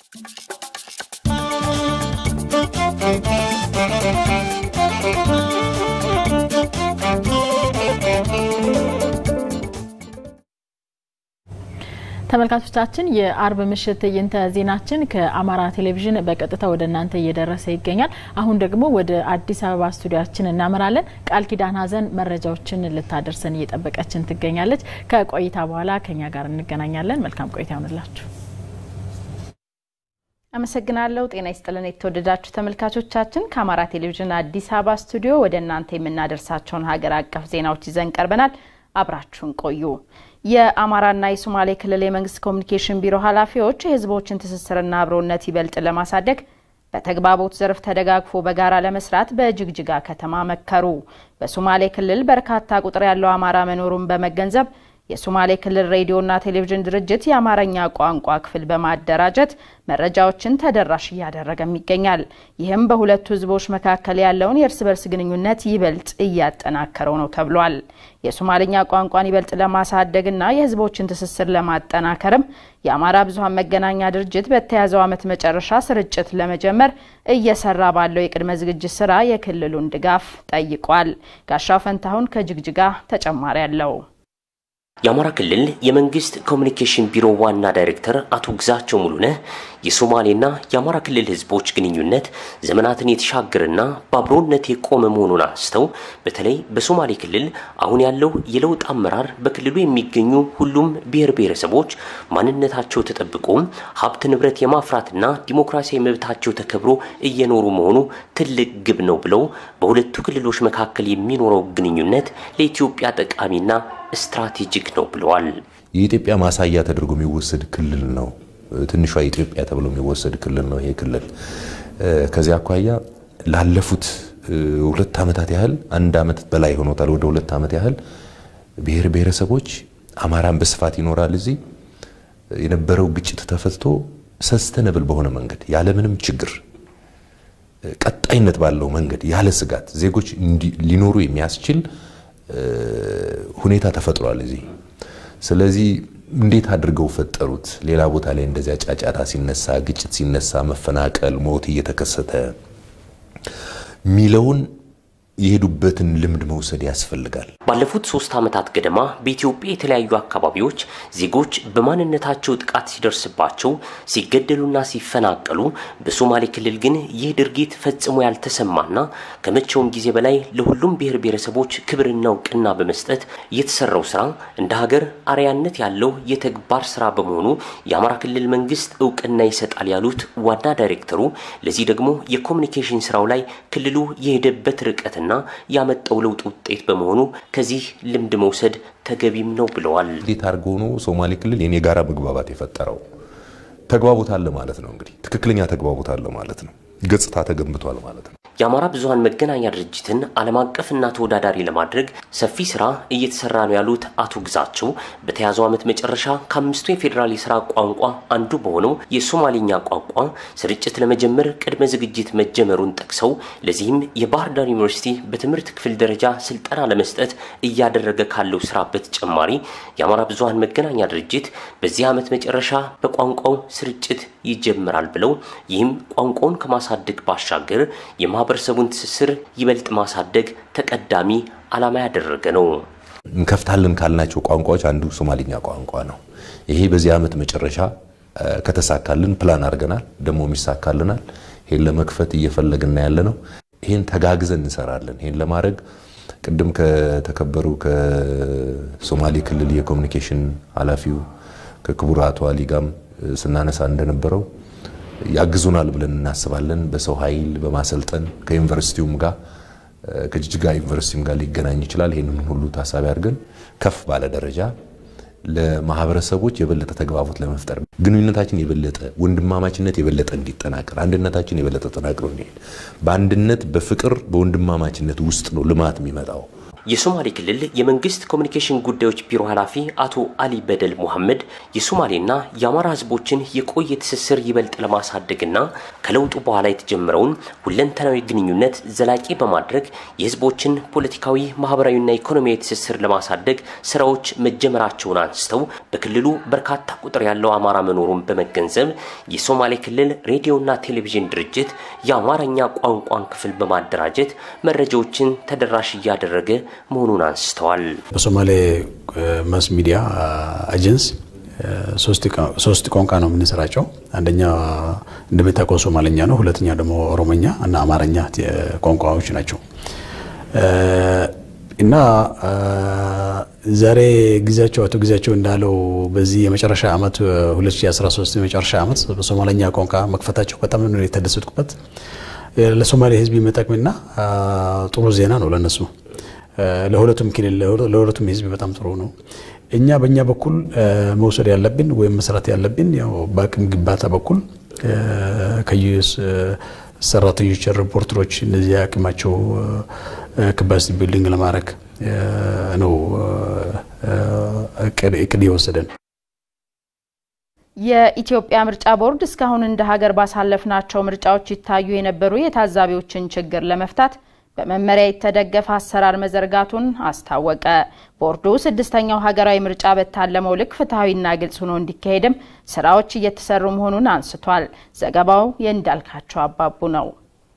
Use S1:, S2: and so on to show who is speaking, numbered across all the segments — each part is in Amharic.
S1: ተመልካቾቻችን የአርብ ምሽት ትዕይንተ ዜናችን ከአማራ ቴሌቪዥን በቀጥታ ወደ እናንተ እየደረሰ ይገኛል። አሁን ደግሞ ወደ አዲስ አበባ ስቱዲያችን እናመራለን። ቃል ኪዳን ሀዘን መረጃዎችን ልታደርሰን እየጠበቀችን ትገኛለች። ከቆይታ በኋላ ከኛ ጋር እንገናኛለን። መልካም ቆይታ ይሆንላችሁ።
S2: አመሰግናለሁ። ጤና ይስጥልን የተወደዳችሁ ተመልካቾቻችን፣ ከአማራ ቴሌቪዥን አዲስ አበባ ስቱዲዮ ወደ እናንተ የምናደርሳቸውን ሀገር አቀፍ ዜናዎች ይዘን ቀርበናል። አብራችሁን ቆዩ። የአማራና የሶማሌ ክልል የመንግስት ኮሚኒኬሽን ቢሮ ኃላፊዎች የህዝቦችን ትስስርና አብሮነት ይበልጥ ለማሳደግ በተግባቦት ዘርፍ ተደጋግፎ በጋራ ለመስራት በጅግጅጋ ከተማ መከሩ። በሶማሌ ክልል በርካታ ቁጥር ያለው አማራ መኖሩን በመገንዘብ የሶማሌ ክልል ሬዲዮና ቴሌቪዥን ድርጅት የአማርኛ ቋንቋ ክፍል በማደራጀት መረጃዎችን ተደራሽ እያደረገም ይገኛል። ይህም በሁለቱ ህዝቦች መካከል ያለውን የእርስ በርስ ግንኙነት ይበልጥ እያጠናከረው ነው ተብሏል። የሶማልኛ ቋንቋን ይበልጥ ለማሳደግና የህዝቦችን ትስስር ለማጠናከርም የአማራ ብዙኃን መገናኛ ድርጅት በተያዘው ዓመት መጨረሻ ስርጭት ለመጀመር እየሰራ ባለው የቅድመ ዝግጅት ስራ የክልሉን ድጋፍ ጠይቋል። ጋሻው ፈንታሁን ከጅግጅጋ ተጨማሪ አለው።
S3: የአማራ ክልል የመንግስት ኮሚኒኬሽን ቢሮ ዋና ዳይሬክተር አቶ ግዛቸው ሙሉነህ የሶማሌና የአማራ ክልል ህዝቦች ግንኙነት ዘመናትን የተሻገረና በአብሮነት የቆመ መሆኑን አንስተው በተለይ በሶማሌ ክልል አሁን ያለው የለውጥ አመራር በክልሉ የሚገኙ ሁሉም ብሔር ብሔረሰቦች ማንነታቸው ተጠብቆም ሀብት ንብረት የማፍራትና ዲሞክራሲያዊ መብታቸው ተከብሮ እየኖሩ መሆኑ ትልቅ ግብ ነው ብለው በሁለቱ ክልሎች መካከል የሚኖረው ግንኙነት ለኢትዮጵያ ጠቃሚና ስትራቴጂክ ነው ብለዋል።
S4: የኢትዮጵያ ማሳያ ተደርጎ የሚወሰድ ክልል ነው። ትንሿ ኢትዮጵያ ተብሎ የሚወሰድ ክልል ነው ይሄ ክልል። ከዚያ አኳያ ላለፉት ሁለት ዓመታት ያህል አንድ ዓመት በላይ ሆኖታል፣ ወደ ሁለት ዓመት ያህል ብሔር ብሔረሰቦች አማራን በስፋት ይኖራል። እዚህ የነበረው ግጭት ተፈትቶ ሰስተነብል በሆነ መንገድ ያለምንም ችግር ቀጣይነት ባለው መንገድ ያለ ስጋት ዜጎች ሊኖሩ የሚያስችል ሁኔታ ተፈጥሯል እዚህ። ስለዚህ እንዴት አድርገው ፈጠሩት? ሌላ ቦታ ላይ እንደዚያ ጫጫታ ሲነሳ፣ ግጭት ሲነሳ፣ መፈናቀል፣ ሞት እየተከሰተ ሚለውን የሄዱበትን ልምድ መውሰድ ያስፈልጋል።
S3: ባለፉት ሶስት ዓመታት ገደማ በኢትዮጵያ የተለያዩ አካባቢዎች ዜጎች በማንነታቸው ጥቃት ሲደርስባቸው ሲገደሉና ሲፈናቀሉ፣ በሶማሌ ክልል ግን ይህ ድርጊት ፈጽሞ ያልተሰማና ከመቼውም ጊዜ በላይ ለሁሉም ብሔር ብሔረሰቦች ክብርና እውቅና በመስጠት የተሰራው ስራ እንደ ሀገር አርያነት ያለው የተግባር ስራ በመሆኑ የአማራ ክልል መንግስት እውቅና ይሰጣል ያሉት ዋና ዳይሬክተሩ፣ ለዚህ ደግሞ የኮሚኒኬሽን ስራው ላይ ክልሉ የሄደበት ርቀት ና ያመጣው ለውጥ ውጤት በመሆኑ ከዚህ ልምድ መውሰድ ተገቢም ነው ብለዋል።
S4: እንዴት አድርጎ ነው ሶማሌ ክልል የኔ ጋራ መግባባት የፈጠረው? ተግባቦት አለ ማለት ነው። እንግዲህ ትክክለኛ ተግባቦት አለ ማለት ነው። ገጽታ ተገንብቷል ማለት ነው።
S3: የአማራ ብዙኃን መገናኛ ድርጅትን ዓለም አቀፍና ተወዳዳሪ ለማድረግ ሰፊ ስራ እየተሰራ ነው ያሉት አቶ ግዛቸው በተያዘው ዓመት መጨረሻ ከአምስቱ የፌዴራል የስራ ቋንቋ አንዱ በሆነው የሶማሌኛ ቋንቋ ስርጭት ለመጀመር ቅድመ ዝግጅት መጀመሩን ጠቅሰው ለዚህም የባህር ዳር ዩኒቨርሲቲ በትምህርት ክፍል ደረጃ ስልጠና ለመስጠት እያደረገ ካለው ስራ በተጨማሪ የአማራ ብዙኃን መገናኛ ድርጅት በዚህ ዓመት መጨረሻ በቋንቋው ስርጭት ይጀምራል ብለው ይህም ቋንቋውን ከማሳደግ ባሻገር የማህበረሰቡን ትስስር ይበልጥ ማሳደግ ተቀዳሚ ዓላማ ያደረገ ነው።
S4: እንከፍታለን ካልናቸው ቋንቋዎች አንዱ ሶማሊኛ ቋንቋ ነው። ይሄ በዚህ ዓመት መጨረሻ ከተሳካልን ፕላን አድርገናል፣ ደግሞ ይሳካልናል። ይሄን ለመክፈት እየፈለግና ያለ ነው። ይሄን ተጋግዘን እንሰራለን። ይሄን ለማድረግ ቅድም ከተከበሩ ከሶማሌ ክልል የኮሚኒኬሽን ኃላፊው ከክቡር አቶ አሊ ጋም ስናነሳ እንደነበረው ያግዙናል ብለን እናስባለን። በሰው ኃይል በማሰልጠን ከዩኒቨርሲቲውም ጋር ከጅጅጋ ዩኒቨርሲቲም ጋር ሊገናኝ ይችላል። ይህንን ሁሉ ታሳቢ አድርገን ከፍ ባለ ደረጃ ለማህበረሰቦች የበለጠ ተግባቦት ለመፍጠር ግንኙነታችን የበለጠ ወንድማማችነት የበለጠ እንዲጠናከር አንድነታችን የበለጠ ተጠናክሮ እንዲሄድ በአንድነት በፍቅር በወንድማማችነት ውስጥ ነው ልማት የሚመጣው።
S3: የሶማሌ ክልል የመንግስት ኮሚኒኬሽን ጉዳዮች ቢሮ ኃላፊ አቶ አሊ በደል ሙሐመድ የሶማሌና የአማራ ህዝቦችን የቆየ ትስስር ይበልጥ ለማሳደግና ከለውጡ በኋላ የተጀመረውን ሁለንተናዊ ግንኙነት ዘላቂ በማድረግ የህዝቦችን ፖለቲካዊ፣ ማህበራዊና ኢኮኖሚያዊ ትስስር ለማሳደግ ስራዎች መጀመራቸውን አንስተው በክልሉ በርካታ ቁጥር ያለው አማራ መኖሩን በመገንዘብ የሶማሌ ክልል ሬዲዮና ቴሌቪዥን ድርጅት የአማርኛ ቋንቋን ክፍል በማደራጀት መረጃዎችን ተደራሽ እያደረገ መሆኑን አንስተዋል።
S5: በሶማሌ ማስ ሚዲያ ኤጀንሲ ሶስት ቋንቋ ነው የምንሰራቸው። አንደኛ እንደምታውቀው ሶማለኛ ነው። ሁለተኛ ደግሞ ኦሮሞኛ እና አማርኛ ቋንቋዎች ናቸው እና ዛሬ ጊዜያቸው አቶ ጊዜያቸው እንዳለው በዚህ የመጨረሻ ዓመት 2013 የመጨረሻ ዓመት በሶማለኛ ቋንቋ መክፈታቸው በጣም ነው የተደሰትኩበት። ለሶማሌ ህዝብ የሚጠቅምና ጥሩ ዜና ነው ለነሱ ለሁለቱም ክልል ለሁለቱም ህዝብ በጣም ጥሩ ነው። እኛ በእኛ በኩል መውሰድ ያለብን ወይም መስራት ያለብን ያው በአቅም ግንባታ በኩል ከዩስ ሰራተኞች፣ ሪፖርተሮች እነዚህ አቅማቸው ካፓሲቲ ቢልዲንግ ለማድረግ ነው እቅድ የወሰደን።
S2: የኢትዮጵያ ምርጫ ቦርድ እስካሁን እንደ ሀገር ባሳለፍናቸው ምርጫዎች ይታዩ የነበሩ የታዛቢዎችን ችግር ለመፍታት በመመሪያ የተደገፈ አሰራር መዘርጋቱን አስታወቀ። ቦርዱ ስድስተኛው ሀገራዊ ምርጫ በታለመው ልክ ፍትሐዊና ግልጽ ሆኖ እንዲካሄድም ስራዎች እየተሰሩ መሆኑን አንስቷል። ዘገባው የእንዳልካቸው አባቡ ነው።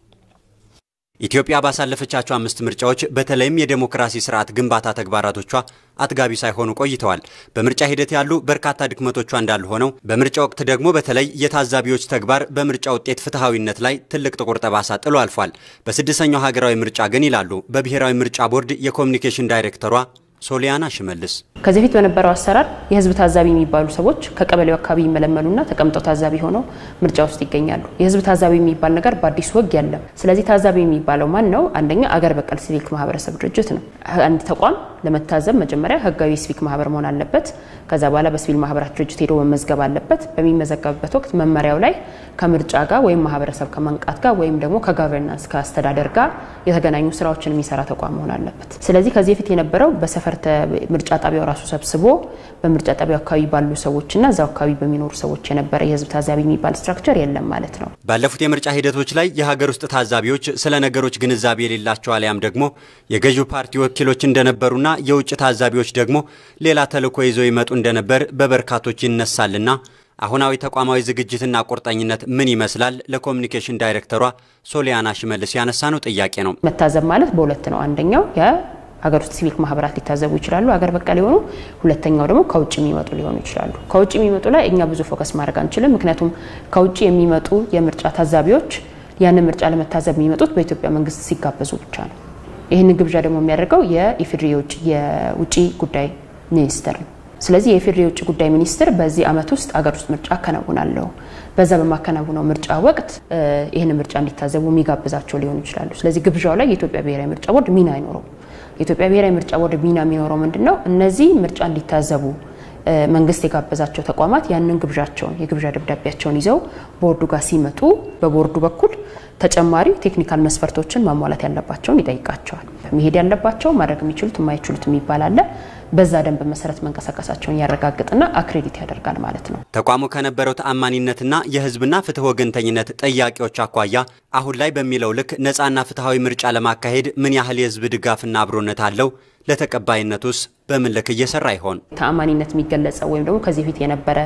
S6: ኢትዮጵያ ባሳለፈቻቸው አምስት ምርጫዎች በተለይም የዴሞክራሲ ስርዓት ግንባታ ተግባራቶቿ አጥጋቢ ሳይሆኑ ቆይተዋል። በምርጫ ሂደት ያሉ በርካታ ድክመቶቿ እንዳሉ ሆነው በምርጫ ወቅት ደግሞ በተለይ የታዛቢዎች ተግባር በምርጫ ውጤት ፍትሐዊነት ላይ ትልቅ ጥቁር ጠባሳ ጥሎ አልፏል። በስድስተኛው ሀገራዊ ምርጫ ግን ይላሉ በብሔራዊ ምርጫ ቦርድ የኮሚኒኬሽን ዳይሬክተሯ ሶሊያና ሽመልስ
S7: ከዚህ በፊት በነበረው አሰራር የህዝብ ታዛቢ የሚባሉ ሰዎች ከቀበሌው አካባቢ ይመለመሉና ተቀምጠው ታዛቢ ሆነው ምርጫ ውስጥ ይገኛሉ። የህዝብ ታዛቢ የሚባል ነገር በአዲሱ ህግ የለም። ስለዚህ ታዛቢ የሚባለው ማን ነው? አንደኛ አገር በቀል ሲቪክ ማህበረሰብ ድርጅት ነው። አንድ ተቋም ለመታዘብ መጀመሪያ ህጋዊ ሲቪክ ማህበር መሆን አለበት። ከዛ በኋላ በሲቪል ማህበራት ድርጅት ሄዶ መመዝገብ አለበት። በሚመዘገብበት ወቅት መመሪያው ላይ ከምርጫ ጋር ወይም ማህበረሰብ ከመንቃት ጋር ወይም ደግሞ ከጋቨርናንስ ከአስተዳደር ጋር የተገናኙ ስራዎችን የሚሰራ ተቋም መሆን አለበት። ስለዚህ ከዚህ በፊት የነበረው በሰፈር ምርጫ ጣቢያው ራሱ ሰብስቦ በምርጫ ጣቢያው አካባቢ ባሉ ሰዎችና እዛው አካባቢ በሚኖሩ ሰዎች የነበረ የህዝብ ታዛቢ የሚባል ስትራክቸር የለም ማለት ነው።
S6: ባለፉት የምርጫ ሂደቶች ላይ የሀገር ውስጥ ታዛቢዎች ስለ ነገሮች ግንዛቤ የሌላቸው አሊያም ደግሞ የገዢው ፓርቲ ወኪሎች እንደነበሩና የውጭ ታዛቢዎች ደግሞ ሌላ ተልዕኮ ይዘው ይመጡ እንደነበር በበርካቶች ይነሳልና አሁናዊ ተቋማዊ ዝግጅትና ቁርጠኝነት ምን ይመስላል? ለኮሚኒኬሽን ዳይሬክተሯ ሶሊያና ሽመልስ ያነሳ ነው ጥያቄ ነው።
S7: መታዘብ ማለት በሁለት ነው። አንደኛው ሀገር ውስጥ ሲቪክ ማህበራት ሊታዘቡ ይችላሉ፣ ሀገር በቀል የሆኑ ሁለተኛው ደግሞ ከውጭ የሚመጡ ሊሆኑ ይችላሉ። ከውጭ የሚመጡ ላይ እኛ ብዙ ፎከስ ማድረግ አንችልም። ምክንያቱም ከውጭ የሚመጡ የምርጫ ታዛቢዎች ያንን ምርጫ ለመታዘብ የሚመጡት በኢትዮጵያ መንግስት ሲጋበዙ ብቻ ነው። ይህንን ግብዣ ደግሞ የሚያደርገው የኢፌዴሪ የውጭ ጉዳይ ሚኒስቴር ነው። ስለዚህ የኢፌዴሪ የውጭ ጉዳይ ሚኒስትር በዚህ ዓመት ውስጥ ሀገር ውስጥ ምርጫ አከናውናለሁ፣ በዛ በማከናውነው ምርጫ ወቅት ይህን ምርጫ እንዲታዘቡ የሚጋብዛቸው ሊሆኑ ይችላሉ። ስለዚህ ግብዣው ላይ የኢትዮጵያ ብሔራዊ ምርጫ ቦርድ ሚና አይኖረው። የኢትዮጵያ ብሔራዊ ምርጫ ቦርድ ሚና የሚኖረው ምንድን ነው? እነዚህ ምርጫ እንዲታዘቡ መንግስት የጋበዛቸው ተቋማት ያንን ግብዣቸውን የግብዣ ደብዳቤያቸውን ይዘው ቦርዱ ጋር ሲመጡ በቦርዱ በኩል ተጨማሪ ቴክኒካል መስፈርቶችን ማሟላት ያለባቸውን ይጠይቃቸዋል። መሄድ ያለባቸው ማድረግ የሚችሉት የማይችሉት የሚባል አለ። በዛ ደንብ መሰረት መንቀሳቀሳቸውን ያረጋግጥና አክሬዲት ያደርጋል ማለት ነው።
S6: ተቋሙ ከነበረው ተአማኒነትና የህዝብና ፍትህ ወገንተኝነት ጥያቄዎች አኳያ አሁን ላይ በሚለው ልክ ነፃና ፍትሐዊ ምርጫ ለማካሄድ ምን ያህል የህዝብ ድጋፍና አብሮነት አለው? ለተቀባይነቱስ በምን ልክ እየሰራ ይሆን?
S7: ተአማኒነት የሚገለጸው ወይም ደግሞ ከዚህ በፊት የነበረ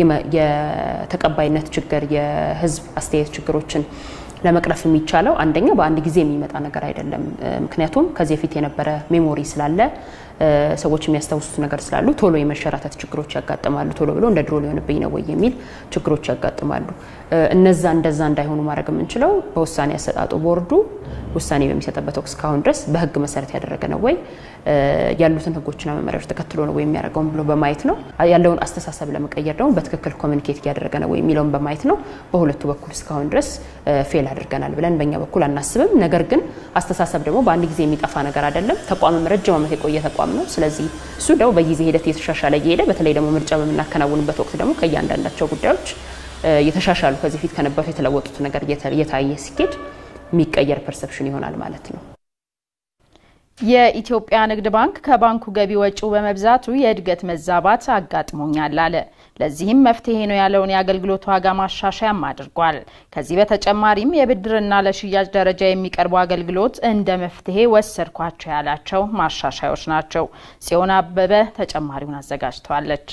S7: የተቀባይነት ችግር የህዝብ አስተያየት ችግሮችን ለመቅረፍ የሚቻለው አንደኛ በአንድ ጊዜ የሚመጣ ነገር አይደለም። ምክንያቱም ከዚህ በፊት የነበረ ሜሞሪ ስላለ ሰዎች የሚያስታውሱት ነገር ስላሉ ቶሎ የመሸራተት ችግሮች ያጋጥማሉ። ቶሎ ብሎ እንደ ድሮ ሊሆንብኝ ነው ወይ የሚል ችግሮች ያጋጥማሉ። እነዛ እንደዛ እንዳይሆኑ ማድረግ የምንችለው በውሳኔ አሰጣጡ ቦርዱ ውሳኔ በሚሰጥበት ወቅት እስካሁን ድረስ በህግ መሰረት ያደረገ ነው ወይ ያሉትን ህጎችና መመሪያዎች ተከትሎ ነው ወይ የሚያደርገውን ብሎ በማየት ነው። ያለውን አስተሳሰብ ለመቀየር ደግሞ በትክክል ኮሚኒኬት እያደረገ ነው ወይ የሚለውን በማየት ነው። በሁለቱ በኩል እስካሁን ድረስ ፌል አድርገናል ብለን በእኛ በኩል አናስብም። ነገር ግን አስተሳሰብ ደግሞ በአንድ ጊዜ የሚጠፋ ነገር አይደለም። ተቋምም ረጅም ዓመት የቆየ ተቋም ነው። ስለዚህ እሱ ደግሞ በጊዜ ሂደት እየተሻሻለ እየሄደ በተለይ ደግሞ ምርጫ በምናከናውንበት ወቅት ደግሞ ከእያንዳንዳቸው ጉዳዮች የተሻሻሉ ከዚህ ፊት ከነበሩት የተለወጡት ነገር እየታየ ሲኬድ የሚቀየር ፐርሰፕሽን ይሆናል ማለት ነው።
S2: የኢትዮጵያ ንግድ ባንክ ከባንኩ ገቢ ወጪው በመብዛቱ የእድገት መዛባት አጋጥሞኛል አለ። ለዚህም መፍትሄ ነው ያለውን የአገልግሎት ዋጋ ማሻሻያም አድርጓል። ከዚህ በተጨማሪም የብድርና ለሽያጭ ደረጃ የሚቀርቡ አገልግሎት እንደ መፍትሄ ወሰድኳቸው ያላቸው ማሻሻያዎች ናቸው። ጽዮን አበበ ተጨማሪውን አዘጋጅተዋለች።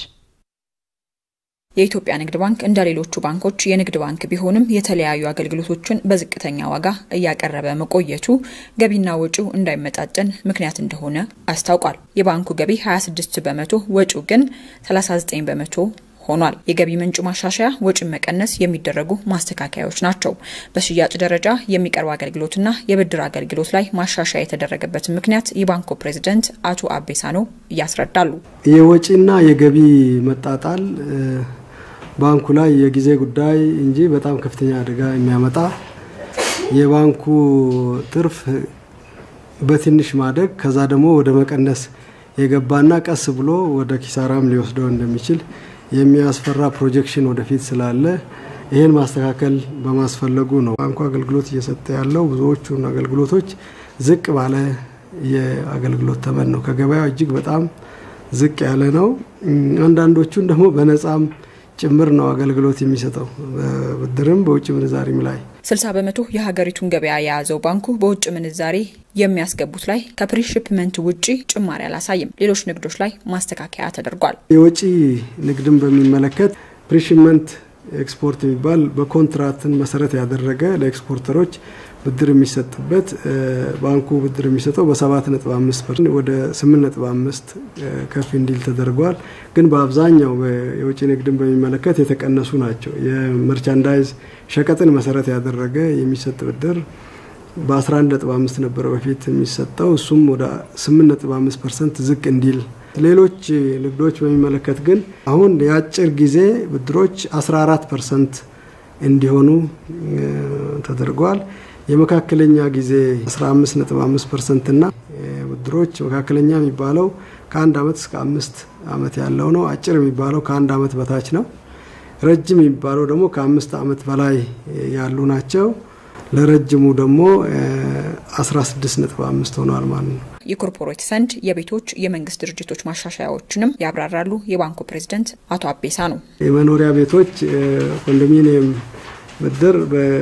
S8: የኢትዮጵያ ንግድ ባንክ እንደ ሌሎቹ ባንኮች የንግድ ባንክ ቢሆንም የተለያዩ አገልግሎቶችን በዝቅተኛ ዋጋ እያቀረበ መቆየቱ ገቢና ወጪው እንዳይመጣጠን ምክንያት እንደሆነ አስታውቋል። የባንኩ ገቢ 26 በመቶ ወጪው ግን 39 በመቶ ሆኗል። የገቢ ምንጩ ማሻሻያ ወጪን መቀነስ የሚደረጉ ማስተካከያዎች ናቸው። በሽያጭ ደረጃ የሚቀርቡ አገልግሎትና የብድር አገልግሎት ላይ ማሻሻያ የተደረገበትን ምክንያት የባንኩ ፕሬዚደንት አቶ አቤሳኖ እያስረዳሉ።
S9: የወጪና የገቢ መጣጣል ባንኩ ላይ የጊዜ ጉዳይ እንጂ በጣም ከፍተኛ አደጋ የሚያመጣ የባንኩ ትርፍ በትንሽ ማደግ ከዛ ደግሞ ወደ መቀነስ የገባና ቀስ ብሎ ወደ ኪሳራም ሊወስደው እንደሚችል የሚያስፈራ ፕሮጀክሽን ወደፊት ስላለ ይህን ማስተካከል በማስፈለጉ ነው ባንኩ አገልግሎት እየሰጠ ያለው። ብዙዎቹን አገልግሎቶች ዝቅ ባለ የአገልግሎት ተመን ነው። ከገበያው እጅግ በጣም ዝቅ ያለ ነው። አንዳንዶቹን ደግሞ በነጻም ጭምር ነው አገልግሎት የሚሰጠው በብድርም በውጭ ምንዛሪም ላይ
S8: 60 በመቶ የሀገሪቱን ገበያ የያዘው ባንኩ በውጭ ምንዛሬ የሚያስገቡት ላይ ከፕሪሽፕመንት ውጪ ጭማሪ አላሳይም። ሌሎች ንግዶች ላይ ማስተካከያ ተደርጓል።
S9: የወጪ ንግድን በሚመለከት ፕሪሽፕመንት ኤክስፖርት የሚባል በኮንትራትን መሰረት ያደረገ ለኤክስፖርተሮች ብድር የሚሰጥበት ባንኩ ብድር የሚሰጠው በሰባት ነጥብ አምስት ፐርሰንት ወደ ስምንት ነጥብ አምስት ከፍ እንዲል ተደርጓል። ግን በአብዛኛው የውጭ ንግድን በሚመለከት የተቀነሱ ናቸው። የመርቻንዳይዝ ሸቀጥን መሰረት ያደረገ የሚሰጥ ብድር በ11 ነጥብ አምስት ነበረ በፊት የሚሰጠው እሱም ወደ ስምንት ነጥብ አምስት ፐርሰንት ዝቅ እንዲል ሌሎች ንግዶች በሚመለከት ግን አሁን የአጭር ጊዜ ብድሮች 14 ፐርሰንት እንዲሆኑ ተደርጓል። የመካከለኛ ጊዜ 15.5 ፐርሰንት እና ብድሮች መካከለኛ የሚባለው ከአንድ አመት እስከ አምስት አመት ያለው ነው። አጭር የሚባለው ከአንድ አመት በታች ነው። ረጅም የሚባለው ደግሞ ከአምስት አመት በላይ ያሉ ናቸው። ለረጅሙ ደግሞ 16.5 ሆኗል ማለት ነው።
S8: የኮርፖሬት ፈንድ፣ የቤቶች፣ የመንግስት ድርጅቶች ማሻሻያዎችንም ያብራራሉ የባንኩ ፕሬዚደንት አቶ አቤሳ ነው።
S9: የመኖሪያ ቤቶች ኮንዶሚኒየም ብድር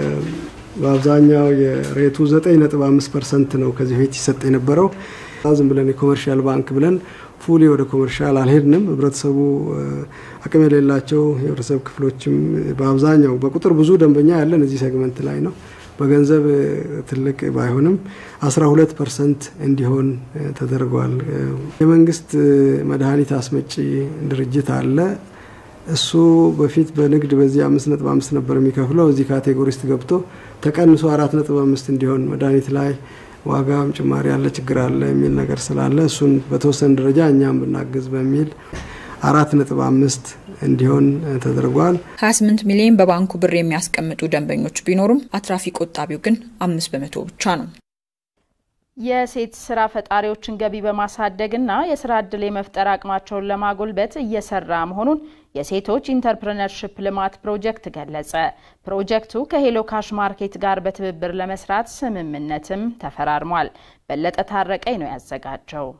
S9: በአብዛኛው የሬቱ 9.5 ፐርሰንት ነው ከዚህ በፊት ይሰጥ የነበረው። ዝም ብለን የኮመርሻል ባንክ ብለን ፉሊ ወደ ኮመርሻል አልሄድንም። ህብረተሰቡ አቅም የሌላቸው የህብረተሰብ ክፍሎችም በአብዛኛው በቁጥር ብዙ ደንበኛ ያለን እዚህ ሴግመንት ላይ ነው። በገንዘብ ትልቅ ባይሆንም 12 ፐርሰንት እንዲሆን ተደርጓል። የመንግስት መድኃኒት አስመጪ ድርጅት አለ። እሱ በፊት በንግድ በዚህ አምስት ነጥብ አምስት ነበር የሚከፍለው እዚህ ካቴጎሪ ውስጥ ገብቶ ተቀንሶ አራት ነጥብ አምስት እንዲሆን መድኃኒት ላይ ዋጋም ጭማሪ ያለ ችግር አለ የሚል ነገር ስላለ እሱን በተወሰነ ደረጃ እኛም ብናግዝ በሚል አራት ነጥብ አምስት እንዲሆን ተደርጓል።
S8: 28 ሚሊዮን በባንኩ ብር የሚያስቀምጡ ደንበኞች ቢኖሩም አትራፊ ቆጣቢው ግን አምስት በመቶ ብቻ ነው።
S2: የሴት ስራ ፈጣሪዎችን ገቢ በማሳደግና የስራ ዕድል የመፍጠር አቅማቸውን ለማጎልበት እየሰራ መሆኑን የሴቶች ኢንተርፕረነርሽፕ ልማት ፕሮጀክት ገለጸ። ፕሮጀክቱ ከሄሎ ካሽ ማርኬት ጋር በትብብር ለመስራት ስምምነትም ተፈራርሟል። በለጠ ታረቀኝ ነው ያዘጋጀው።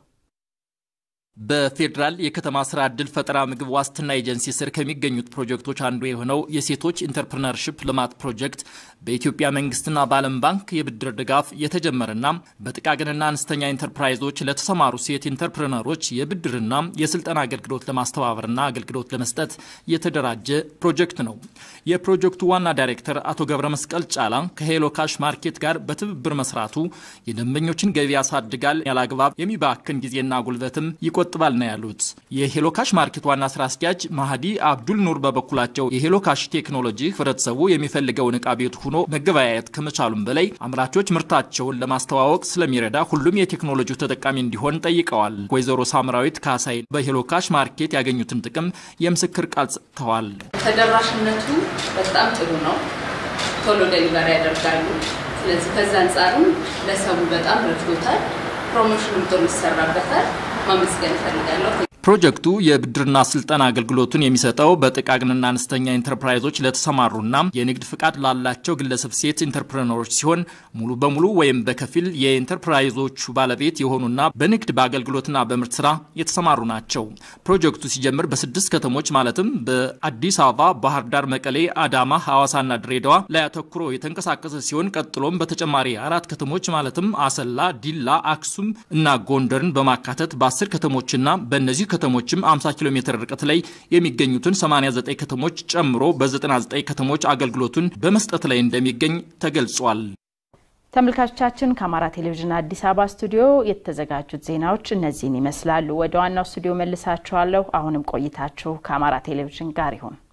S10: በፌዴራል የከተማ ስራ ዕድል ፈጠራ ምግብ ዋስትና ኤጀንሲ ስር ከሚገኙት ፕሮጀክቶች አንዱ የሆነው የሴቶች ኢንተርፕርነርሽፕ ልማት ፕሮጀክት በኢትዮጵያ መንግስትና በዓለም ባንክ የብድር ድጋፍ የተጀመረና በጥቃቅንና አነስተኛ ኢንተርፕራይዞች ለተሰማሩ ሴት ኢንተርፕርነሮች የብድርና የስልጠና አገልግሎት ለማስተባበርና አገልግሎት ለመስጠት የተደራጀ ፕሮጀክት ነው። የፕሮጀክቱ ዋና ዳይሬክተር አቶ ገብረ መስቀል ጫላ ከሄሎ ካሽ ማርኬት ጋር በትብብር መስራቱ የደንበኞችን ገቢ ያሳድጋል፣ ያላግባብ የሚባክን ጊዜና ጉልበትም ይቆጥባል ነው ያሉት። የሄሎካሽ ማርኬት ዋና ስራ አስኪያጅ ማህዲ አብዱል ኑር በበኩላቸው የሄሎካሽ ቴክኖሎጂ ህብረተሰቡ የሚፈልገውን እቃ ቤቱ ሆኖ መገበያየት ከመቻሉም በላይ አምራቾች ምርታቸውን ለማስተዋወቅ ስለሚረዳ ሁሉም የቴክኖሎጂው ተጠቃሚ እንዲሆን ጠይቀዋል። ወይዘሮ ሳምራዊት ካሳይ በሄሎካሽ ማርኬት ያገኙትን ጥቅም የምስክር ቃል ሰጥተዋል።
S11: ተደራሽነቱ በጣም ጥሩ ነው። ቶሎ ደሊቨሪ ያደርጋሉ። ስለዚህ ከዛ አንጻርም ለሰቡ በጣም ረድቶታል። ፕሮሞሽንም ጥሩ ይሰራበታል። ማመስገን እፈልጋለሁ።
S10: ፕሮጀክቱ የብድርና ስልጠና አገልግሎቱን የሚሰጠው በጥቃቅንና አነስተኛ ኢንተርፕራይዞች ለተሰማሩና የንግድ ፍቃድ ላላቸው ግለሰብ ሴት ኢንተርፕረነሮች ሲሆን ሙሉ በሙሉ ወይም በከፊል የኢንተርፕራይዞቹ ባለቤት የሆኑና በንግድ በአገልግሎትና በምርት ስራ የተሰማሩ ናቸው። ፕሮጀክቱ ሲጀምር በስድስት ከተሞች ማለትም በአዲስ አበባ፣ ባህር ዳር፣ መቀሌ፣ አዳማ፣ ሐዋሳና ድሬዳዋ ላይ አተኩሮ የተንቀሳቀሰ ሲሆን ቀጥሎም በተጨማሪ አራት ከተሞች ማለትም አሰላ፣ ዲላ፣ አክሱም እና ጎንደርን በማካተት በአስር ከተሞችና በእነዚህ ከተሞችም 50 ኪሎ ሜትር ርቀት ላይ የሚገኙትን 89 ከተሞች ጨምሮ በ99 ከተሞች አገልግሎቱን በመስጠት ላይ እንደሚገኝ ተገልጿል።
S2: ተመልካቾቻችን ከአማራ ቴሌቪዥን አዲስ አበባ ስቱዲዮ የተዘጋጁት ዜናዎች እነዚህን ይመስላሉ። ወደ ዋናው ስቱዲዮ መልሳችኋለሁ። አሁንም ቆይታችሁ ከአማራ ቴሌቪዥን ጋር ይሁን።